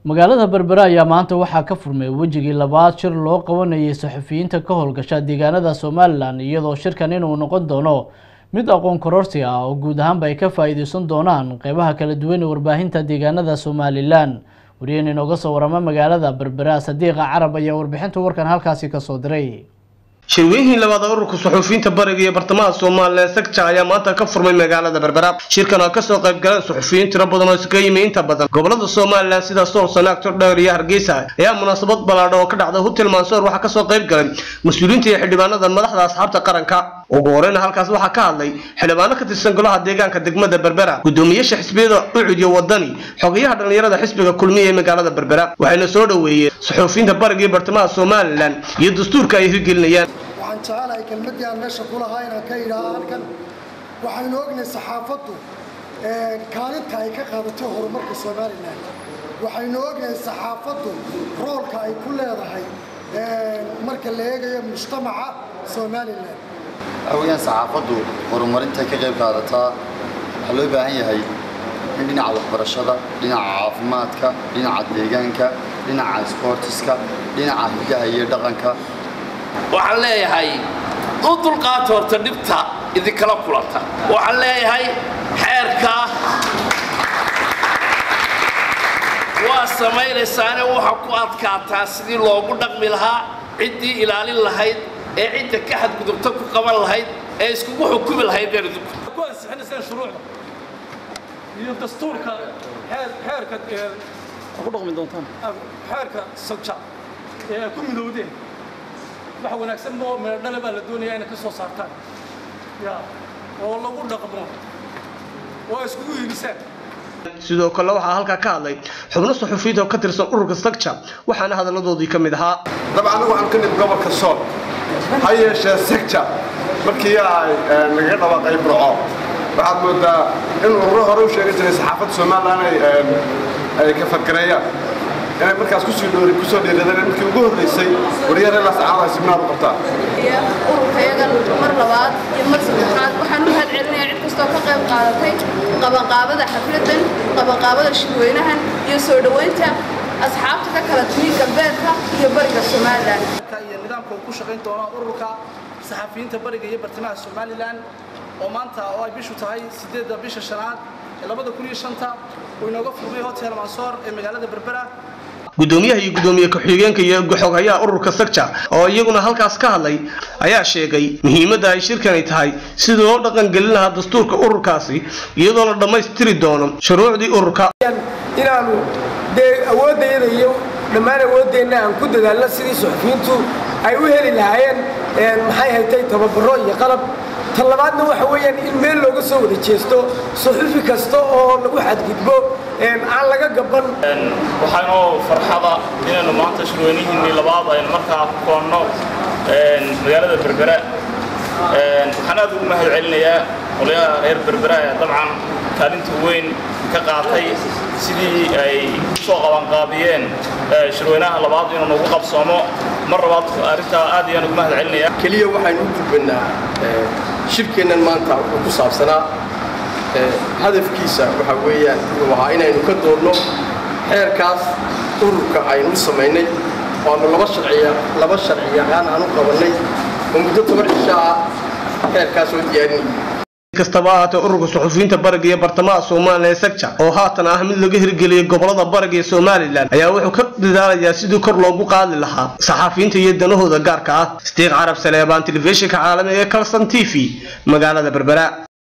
magaalada berbera ayaa maanta waxaa ka furmay wejigii labaad shir loo qabanayay saxufiyiinta ka howlgasha deegaanada somalilan iyadoo shirkan inuu noqon doono mid aqoon kororsi ah oo guud ahaanba ay ka faa-iideysan doonaan qeybaha kala duwan ee warbaahinta deegaanada somalilan wariyeen inooga soo warama magaalada berbera sadiiqa carab ayaa warbixinta warkan halkaasi kasoo diray shirweynihii labaad ee ururka suxufiyiinta bariga iyo bartamaha somalilan sagja ayaa maanta ka furmay magaalada berbera shirkan oo kasoo qayb galeen suxufiyiin tiro badan oo iskaga yimi inta badan gobolada somalilan sida sool sanaag tordheer iyo hargeysa ayaa munaasabad ballaadhan oo ka dhacday hotel mansoor waxaa kasoo qayb galay mas-uuliyiinta iyo xildhibaanada madaxda asxaabta qaranka ugu horeyna halkaas waxaa ka hadlay xildhibaano ka tirsan golaha deegaanka degmada berbera gudoomiyaasha xisbiyada ucud iyo wadani xogayaha dhallinyarada xisbiga kulmiya ee magaalada berbera waxayna soo dhoweeyeen suxufiyiinta bariga iyo bartamaha somalilan iyo dastuurka ay hirgelinayaan waxaan jecelahay kelmaddii aan meesha ku lahaa inaan ka idhaaha halkan waxaynu ognahay saxaafaddu kaalinta ay ka qaadatay horumarka somalilan waxaynu ognahay saxaafaddu roolka ay ku leedahay marka la eegayo mujtamaca somalilan aweyaan saxaafaddu horumarintay ka qayb qaadataa waxaa loo baahan yahay in dhinaca waxbarashada dhinaca caafimaadka dhinaca deegaanka dhinaca isboortiska dhinaca hidaha iyo dhaqanka waxaan leeyahay u dulqaata horta dhibta idinkala kulanta waxaan leeyahay xeerka waa samaynaysaane waxa ku adkaataa sidii loogu dhaqmi lahaa ciddii ilaalin lahayd ee cidda ka xadgudubta ku qaban lahayd ee iskugu xukumi lahayd beerdubka ku ansixinaysaan shuruucda iyo dastuurka xeerka ku dhaqmi doontaan xeerka sabja ee ku midowdeen wax wanaagsan oo meedhale baa la doonayaa inay ka soo saartaan ya oo lagu dhaqmo oo ay iskugu hiilisaan sidoo kale waxaa halkaa ka hadlay xubno suxufiyiinta oo ka tirsan ururka sagja waxaana hadalladoodii ka mid ahaa dabcan anigu waxaan ka mid gobolka sool ha yeeshee sagja markii ay nagaga dhawaaqay burco waxaad moodaa in ururo hore u sheegi jiray saxaafadda somalilan ay ka fargareeyaan inay markaas kusoo dhoori kusoo dhiiradeen markii ugu horreysay wariyar ilaa saacadaha siminaar u qabtaa ururkayagan mar labaad iyo mar saddexaad waxaan u mahadcelinayaa cid kastoo ka qayb qaadatay qabanqaabada xafladan qabanqaabada shirweynahan iyo soo dhoweynta asxaabta ka kala timi galbeedka iyo bariga somalilan iyo nidaamka uu ku shaqayn doono ururka saxafiyiinta bariga iyo bartamaha somalilan oo maanta oo ay bishu tahay sideedda bisha shanaad ee labada kun iyo shanta uu inooga furmay hotel mansoor ee magaalada berbera gudoomiyaha iyo gudoomiye ku-xigeenka iyo xoghayaha ururka sagja oo iyaguna halkaas ka hadlay ayaa sheegay muhiimadda ay shirkani tahay sidii loo dhaqangelin lahaa dastuurka ururkaasi iyadoo la dhammaystiri doono shuruucdii ururka inaanu dee awooddayada iyo dhammaan awooddeenna aan ku dadaalno sidii suxufiyiintu ay u heli lahaayeen maxay haytay tababaro iyo qalab tan labaadna waxa weeyaan in meel looga soo wada jeesto suxufi kasta oo lagu xadgudbo aan laga gaban waxaanoo farxada inaynu maanta shirweynihiinnii labaad aynu markaa ku koonno magaalada berbera waxaan aad ugu mahad celinayaa qolyaha reer berbera ee dabcan kaalinta weyn ka qaatay sidii ay usoo qabanqaabiyeen shirweynaha labaad inuu nagu qabsoomo mar labaad arrintaa aad ayaan ugu mahad celinayaa keliya waxaynu u gudbannaa shirkeennan maanta wuxuu ku saabsanaa hadafkiisa waxaa weeyaan wuxuu ahaa inaynu ka doodno xeerkaas ururka aynu samaynay oo aanu laba sharciya laba sharci yaqaan aan u qabannay oo muddo toban cisho ah xeerkaas oo diyaarinayay kastaba ahaatee ururka suxufiyiinta bariga iyo bartamaha somalilan ee sagja oo haatan ah mid laga hirgeliyay gobolada bariga ee somalilan ayaa wuxuu ka dadaalayaa sidii kor loogu qaadi lahaa saxafiyiinta iyo danahooda gaarka ah sdiiq carab saleebaan telefishinka caalamiga ee kalson t v magaalada berbera